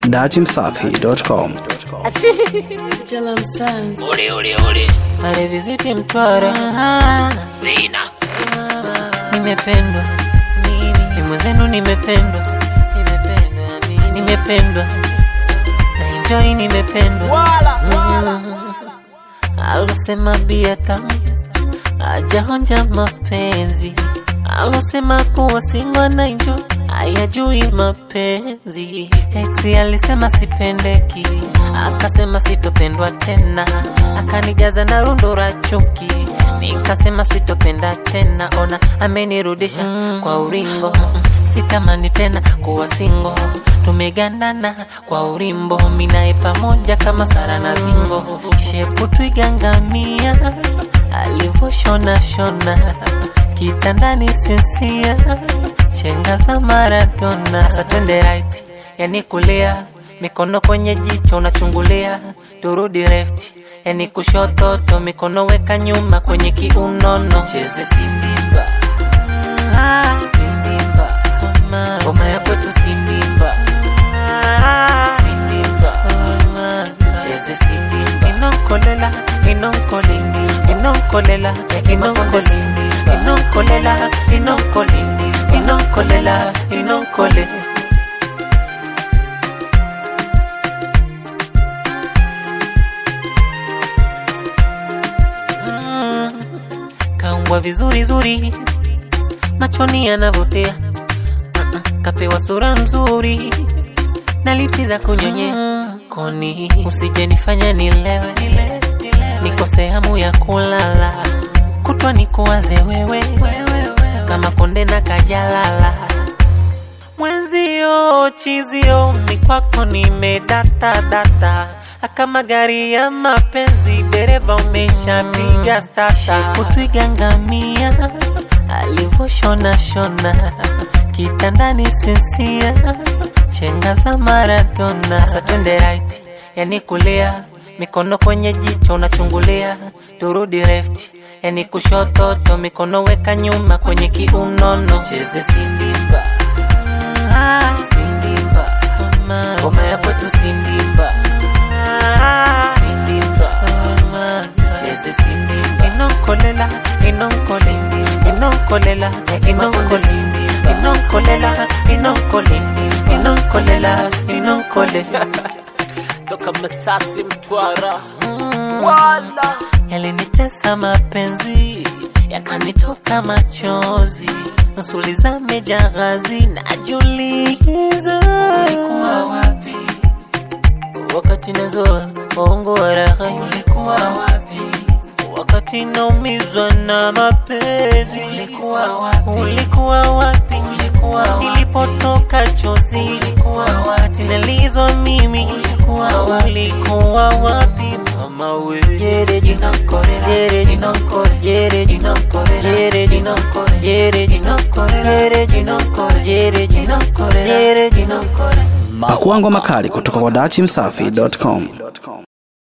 datimsafi.com. Jalam Sands. Ole ole ole. Aliviziti Mtwara, Zina. nimependwa mimi mwenzenu, nimependwa nimependwa mimi, nimependwa na enjoy, nimependwa Mm. alosema bia tamu ajaonja mapenzi, alosema kuwa singwa na enjoy hayajui mapenzi. Ex alisema sipendeki, akasema sitopendwa tena, akanijaza na rundo la chuki, nikasema sitopenda tena. Ona amenirudisha kwa uringo, sitamani tena kuwa singo. Tumegandana kwa urimbo, minae pamoja kama Sara na Zingo, shepu twigangamia alivyoshona shona kitandani sinsia chenga za Maradona. Sasa twende right, yani kulia, mikono kwenye jicho unachungulia, turudi left, yani kushoto, mikono weka nyuma kwenye kiunono, cheze sindimba Ah, sindimba Mama, ngoma ya kwetu sindimba sindimba Mama, cheze sindimba inonkolela inonkole inonkolela inonkole inonkolela inonkole inonkolela inonkole Mm, kaumbwa vizuri zuri machoni yanavutia Mm-mm, kapewa sura mzuri na lipsi za kunyonye koni usije nifanya nilewe nikose hamu ya kulala kutwa nikuwaze wewe kama konde na kajalala mwenzio chizio ni kwako nimedata data kama gari ya mapenzi dereva umeshapiga stata kutwigangamia alivyoshona shona kitandani sinsia chenga za Maradona. Sasa twende right, yani kulia, mikono kwenye jicho unachungulia, turudi left, yani kushoto to mikono weka nyuma kwenye kiunono, cheze sindimba ah, sindimba mama, ngoma ya kwetu sindimba ah, sindimba mama, cheze sindimba inonkolela inonkole inonkolela inonkole inonkolela inonkole inonkolela inonkole Toka Masasi Mtwara. Wala. yalinitesa mapenzi yakanitoka machozi nusuli za mejaghazi najuliza ulikuwa wapi wakati nazoa ongo wa raha ulikuwa wapi wakati naumizwa na mapenzi ulikuwa wapi ulikuwa wapi ulikuwa wapi nilipotoka chozi ulikuwa wapi nalizwa mimi ulikuwa wapi ulikuwa wapi mama we yere jinankore yere jinankore yere jinankore yere jinankore yere jinankore yere jinankore yere jinankore yere jinankore Pakua ngoma kali kutoka kwa datimsafi.com.